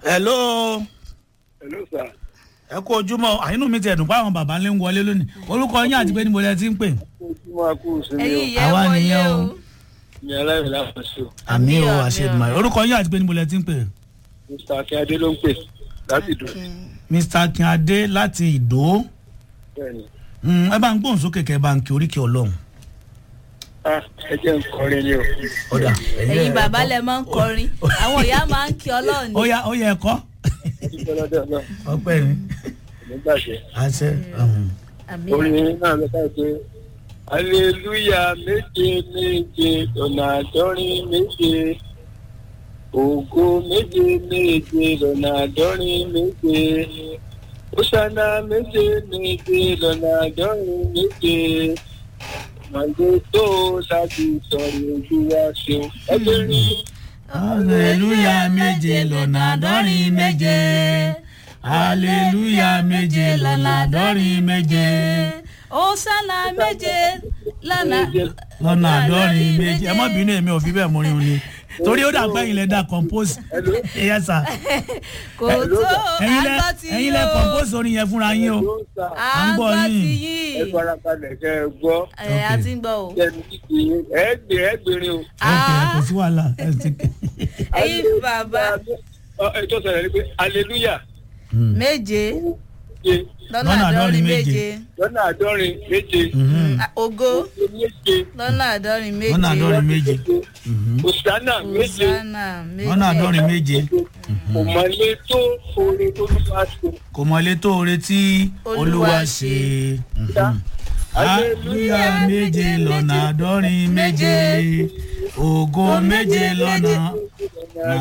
hello hello sir. ẹ kú ojúmọ́ àyínú mi ti ẹ̀dùn pé àwọn bàbá ńlẹ̀ ń wọlé lónìí orúkọ yín àti pé níbo lẹ ti ń pè. ojúmọ́ akú sinmi o ẹ̀yin ìyẹn Àwa wọlé nìyẹn o. o. ní aláìní láwọn ṣe o àmì o àmì, àṣẹdùmọ̀ àmì. orúkọ yín àti pé níbo lẹ ti ń pè. mr akínyadé ló ń pè láti dùn mr akínadé láti ìdó bẹ́ẹ̀ni Mm, ẹ bá ń gbóhùn sókè kẹ ẹ bá ń kí oríkì ọlọ́run. ah ẹ jẹ́ ń kọrin ni o ọ̀dà ẹ̀yin bàbá lẹ máa ń kọrin àwọn ìyá máa ń kí ọlọ́run ó ní. yá ó yẹ ẹ̀kọ́ dúpẹ́ lọ́dọ̀ náà ọpẹ́ ni nígbàṣẹ́ àṣẹ. um, àmì orin náà lọ ká pé aleluya méje méje lọ́nà àádọ́rin méje ògo méje méje lọ́nà àádọ́rin méje òṣànà méje méje lọ́nà àádọ́rin méje màgbé tó láti sọ̀rọ̀ ojú wa ṣeun ẹgbẹ́rin hallelujah méje lọ́nà àádọ́rin méje hallelujah méje lọ́nà àádọ́rin méje Hosanna méje lọ́nà lọ́nà àádọ́rin méje ẹ má bínú èmi ò fi bẹ́ẹ̀ mú rin ni torí ó dà pé ẹ̀yin lẹ dá compose yes sir kò tó ẹ̀yin lẹ àgbọ̀ ti ẹ̀yin yín lẹ o compose orin yẹn fúnra yín o ló ń sa à ń gbọ́ àgbọ̀ ti yín. ẹ yín farabalẹ̀ kẹ́ ẹ gbọ́ ẹ̀ a ti ń gbọ́ o. kẹ́ni kíkì ẹ gbé ẹ gbére o. ok kò sí wàhálà ẹ ti ẹ̀yin bàbá ẹ tó sọ̀rọ̀ ni pé hallelujah méje méje lọ́nà Lọ́nà àádọ́rin àádọ́rin méje. méje lọ́nà àádọ́rin méje Mhm. Ah, ògo méje lọ́nà àádọ́rin méje lọ́nà àádọ́rin méje òsánà méje Hosanna méje lọ́nà àádọ́rin méje kò mọ̀lé tó oore tó ló bá ṣe. kò mọ̀lé tó oore tí olúwa Olúwa ṣe. ṣe. Mhm. hallelujah méje lọ́nà àádọ́rin méje ògo méje lọ́nà